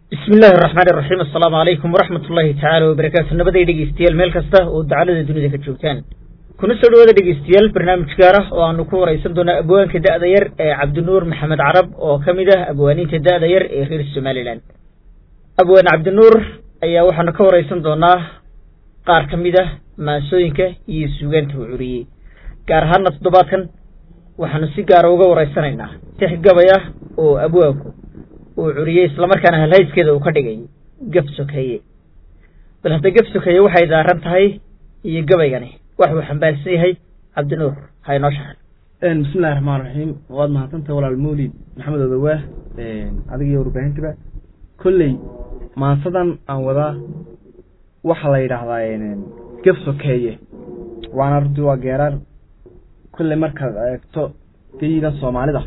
bismi illaahi araxmaan iraxiim assalaamu calaykum waraxmat ullaahi tacaala wabarakaatu nabaday dhegeystayaal meel kasta oo dacalada dunida ka joogtaan kuna soo dhawaada dhegeystayaal barnaamij gaar ah oo aanu ku wareysan doonaa abwaanka da'da yar ee cabdinuur maxamed carab oo ka mid ah abwaaniinta da'da yar ee reer somalilan abwaan cabdinuur ayaa waxaanu ka wareysan doonaa qaar ka mid ah maasooyinka iyo suugaanta uu curiyey gaar ahaana toddobaadkan waxaanu si gaara uga wareysanaynaa tix gabay ah oo abwaanku uu curiyey islamarkaana halhayskeeda uu ka dhigay gaf sokeeye bal hadda gaf sokeeye waxay daaran tahay iyo gabaygani wax uu xambaarsan yahay cabdinuur ha inoo shaxan bismillahi raxmaan raxiim waad mahadsantahay walaal mawlid maxamed odawaah adiga iyo warbaahintiba kolley maansadan aan wadaa waxaa la yidhaahdaa gaf sokeeye waana runtii waa geeraar kolley markaad eegto geyigan soomaalida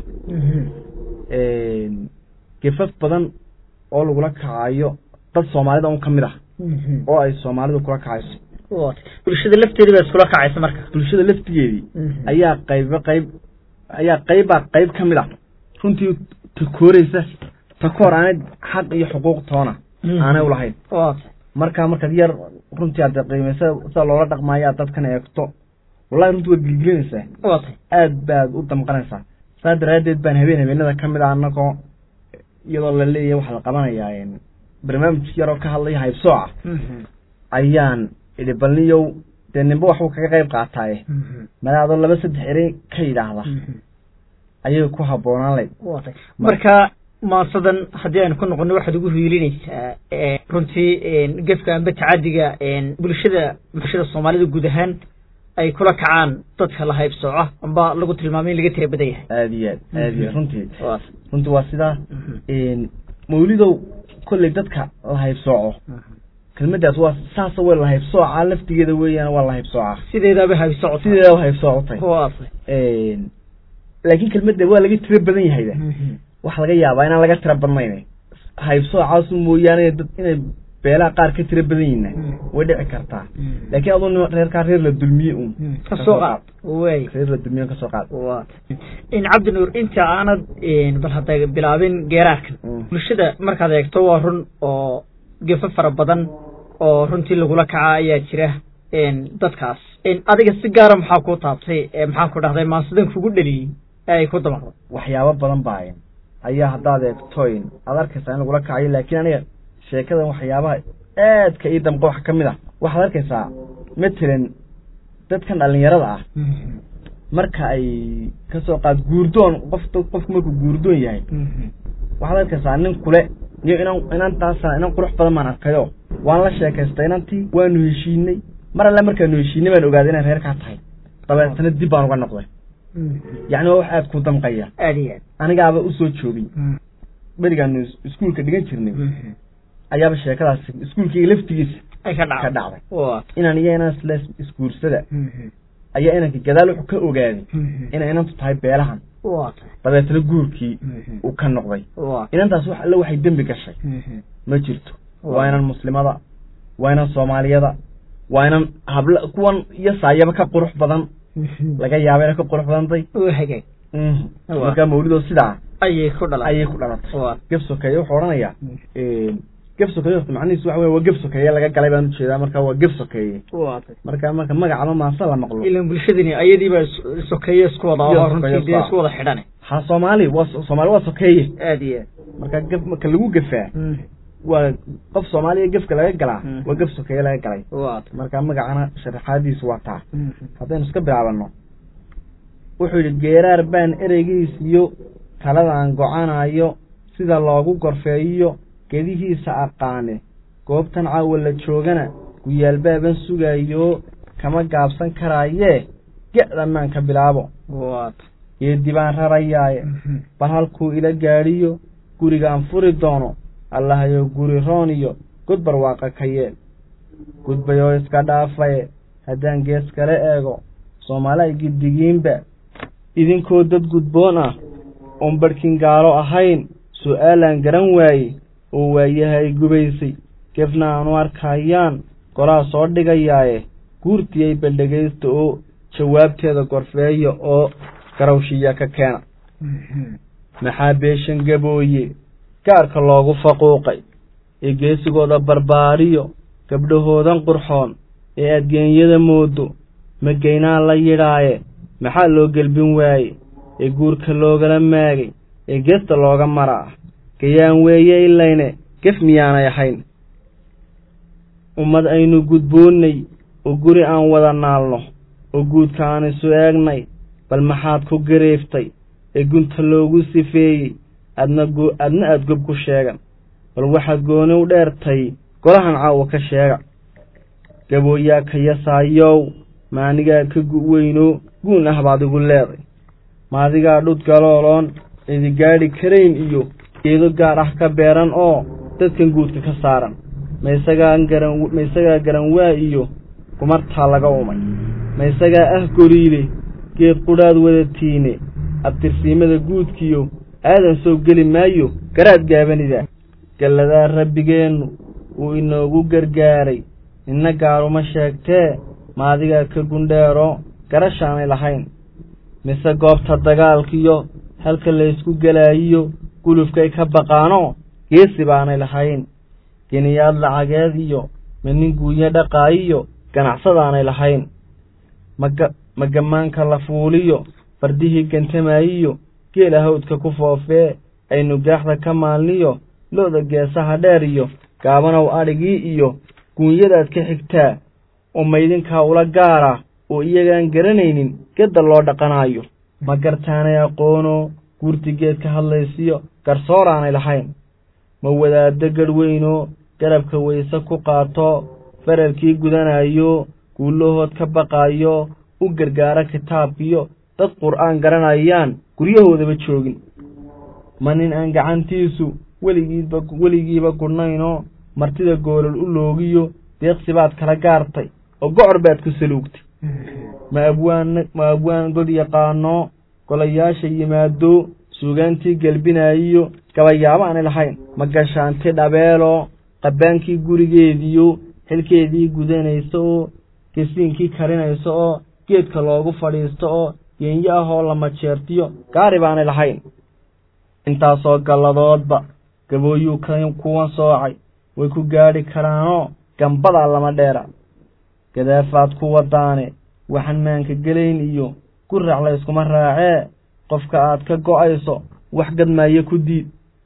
gefaf badan oo lagula kacayo dad soomaalida un ka mid ah oo ay soomaalidu kula kacayso bulshada lafteedii baa iskula kacaysa marka bulshada laftigeedii ayaa qayba qayb ayaa qaybbaa qayb ka mid ah runtii takooreysa takoor aanay xaq iyo xuquuq toona aanay ulahayn marka markaad yar runtii aad qiimeysa sida loola dhaqmaayo aad dadkan eegto wallahi runtii waad gilgilinaysaa aad baad u damqanaysaa saa daraaddeed baan habeen habeenada ka mid ah anagoo iyadoo la leeyahay waxaa la qabanayaa barnaamij yaroo ka hadlaya haybsooca ayaan idhi balniyow dee ninba waxbuu kaga qayb qaataaye madaadoo laba saddex erey ka yidhaahda ayay ku habboonaan layd marka maansadan haddii aynu ku noqono waxaad ugu hiilinaysaa runtii gefka amba tacadiga bulshada bulshada soomaalida guud ahaan ay kula kacaan dadka la haybsooco amba lagu tilmaamay in laga tira badan yahay aada iyo aad aada iyo runtii runtii waa sidaa mawlidow kolley dadka la haybsooco kelmadaas waa saasa way la haybsoocaa laftigeeda weeyaan waa la haybsoocaa sideedaaba haybsooco sideedaba haybsoocotay laakiin kelmadda waa laga tira badan yahayda waxaa laga yaabaa inaan laga tira badnayn haybsoocaasu mooyaane dad inay beelaha qaar ka tira badan yihiina way dhici kartaa laakiin aduu reerkaa reer la dulmiye un kasoo qaad way reer la dulmiye kasoo qaad in cabdinuur inta aanad bal hadda bilaabin geeraarkan bulshada markaad eegto waa run oo gefo fara badan oo runtii lagula kaca ayaa jira dadkaas adiga si gaara maxaa ku taabtay maxaan ku dhahday maansadan kugu dheliyey ee ay ku damaqdo waxyaabo badan baa ayaa haddaad eegtoyn aad arkaysaa in lagula kacayo laakiin aniga sheekadan waxyaabaha aadka ii damqa waxa ka mid ah waxaad arkaysaa matalan dadkan dhalinyarada ah marka ay kasoo qaad guurdoon qof qofku markuu guurdoon yahay waxaad arkaysaa nin kule niyo inan inantaasa inan qurux badan baan arkayo waan la sheekaystay inantii waanu heshiinay mar alle markaanu heshiinay baan ogaaday inay reerkaa tahay dabeetana dib baan uga noqday yacni waa wax aada ku damqaya aad iyo aad anigaaba usoo joogay berigaanu iskuulka dhigan jirnay ayaaba sheekadaas iskuulkayga laftigiisa ay ka ka dhacday dhacday inan iyo inan isla isguursada ayaa inanka gadaal wuxuu ka ogaaday inay inantu tahay beelahan dabeetana guurkii uu ka noqday inantaas wax alle waxay dembi gashay ma jirto waa inan muslimada waa inan soomaaliyada waa inan habla kuwan iyo saayaba ka qurux badan laga yaaba inay ka qurux badantay hagaag markaa mawlidoo sidaa ayay ku dhalatay ayay ku dhalatay gef sokeeye wuxuu odhanayaa gef sokeeye horta macnihiisu waxa wey waa gef sokeeye laga galay baan ujeedaa marka waa gef sokeeye marka marka magacaba maansa la maqlo ilan bulshadani ayadiiba sokeeye isku wada oo runtii dee isku wada xidhan ha soomaali waa soomaali waa sokeeye aad iyo marka gef marka lagu gefaa waa qof soomaaliya gefka laga galaa waa gef sokeeye laga galay aad marka magacana sharaxaadiisu waa taa haddaynu iska bilaabano wuxuu yidhi geeraar baan ereygiis iyo taladaan go-anayo sida loogu gorfeeyiyo gedihiisa aqaane goobtan caawa la joogana guyaalbaaban sugayo kama gaabsan karaayee ge-dhanaan ka bilaabo geedi baan rarayaaye bal halkuu ila gaadhiyo gurigaan furi doono allahayo guri roon iyo god barwaaqa ka yeel gudbayoo iska dhaafaye haddaan gees kale eego soomaali ay giddigiinba idinkoo dad gudboon ah oon barhkin gaalo ahayn su-aalaan garan waaye oo waayahay gubaysay gefna aanu arkayaan golaa soo dhigayaaye guurtiyay baldhegaysta oo jawaabteeda gorfeeya oo garawshiya ka keena maxaa beeshan gabooye gaarka loogu faquuqay ee geesigooda barbaariyo gabdhahoodan qurxoon ee adgeenyada moodo magaynaan la yidhaaye maxaa loo gelbin waaye ee guurka loogala maagay ee geesta looga maraa gayaan weeye ilayne gef miyaanay ahayn ummad aynu gudboonnay oo guri aan wada naalno oo guudka aan isu eegnay bal maxaad ku gariiftay ee gunta loogu sifeeyey adna adna aad gob ku sheegan bal waxaad gooni u dheertay golahan caawa ka sheega gabooyaa ka yasaayow maanigaa ka gu'weynoo guun ah baad igu leeday maadigaa dhud galooloon cidi gaadhi karayn iyo geedo gaar ah ka beeran oo dadkan guudka ka saaran maysagaa garan maysagaa garan waa iyo gumartaa laga umay maysagaa ah goriile geed qudhaad wadatiine abtirsiimada guudkiyo aadan soo geli maayo garaad gaabanidaa galladaa rabbigeennu wuu inoogu gargaaray ninna gaaruma sheegtee maadigaa ka gundheero garashaanay lahayn mise goobta dagaalkiyo halka laysku gelaayiyo gulufkay ka baqaanoo geesi baanay lahayn geniyaad lacageed iyo manin guunyo dhaqaayiyo ganacsadaanay lahayn maga magamaanka la fuuliyo fardihii gantamaayiyo geela hawdka ku foofee aynu gaaxda ka maalniyo lo-da geesaha dheer iyo gaabanow adhigii iyo guunyadaad ka xigtaa oo maydinkaa ula gaara oo iyagaan garanaynin gedda loo dhaqanaayo ma gartaanay aqoonoo guurtigeed ka hadlaysiyo garsooraanay lahayn ma wadaaddo gadhweynoo garabka wayse ku qaato faralkii gudanayo guulahood ka baqaayo u gargaaro kitaabkiyo dad qur'aan garanayaan guryahoodaba joogin ma nin aan gacantiisu weligiiba weligiiba gudhnaynoo martida goolol u loogiyo deeqsi baad kala gaartay oo gocor baad ku saluugtay ma abwaan ma abwaan god yaqaanoo golayaasha yimaado suugaantii gelbinaayiyo gabayaabo aanay lahayn ma gashaanti dhabeeloo qabbaankii gurigeediyo xilkeedii gudanaysa oo gesiinkii karinaysa oo geedka loogu fadhiisto oo geenyo ah oo lama jeertiyo gaari baanay lahayn intaasoo galladoodba gabooyuu ka kuwan soocay way ku gaadhi karaanoo gambadaa lama dheera gadaafaad ku wadaane waxaan maanka gelayn iyo gurac layskuma raacee qofka aad ka go'ayso wax gadmaayo ku diid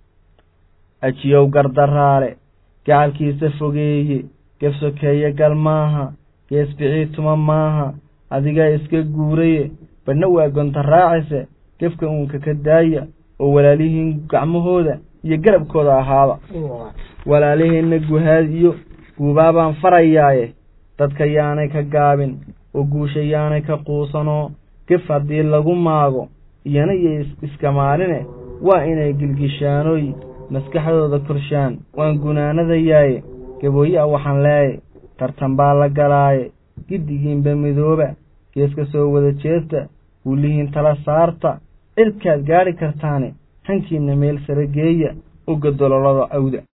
ajiyow gardaraale gacalkiisa fogeeye gefsokeeye gal maaha geesbicii tuma maaha adigaa iska guuraye badhna waa gonta raacayse gefka uunka ka daaya oo walaalihiin gacmahooda iyo garabkooda ahaada walaaliheenna guhaad iyo guubaabaan farayaaye dadka yaanay ka gaabin oo guusha yaanay ka quusanoo gef haddii lagu maago iyana iyo iska maaline waa inay gilgishaanooy maskaxdooda korshaan waan gunaanadayaaye gabooye a waxaan leeyahy tartan baa la galaaye giddigiinba midooba geeska soo wada jeesta guulihiin tala saarta cirkaad gaadhi kartaane hankiinna meel sare geeya uga dololada awda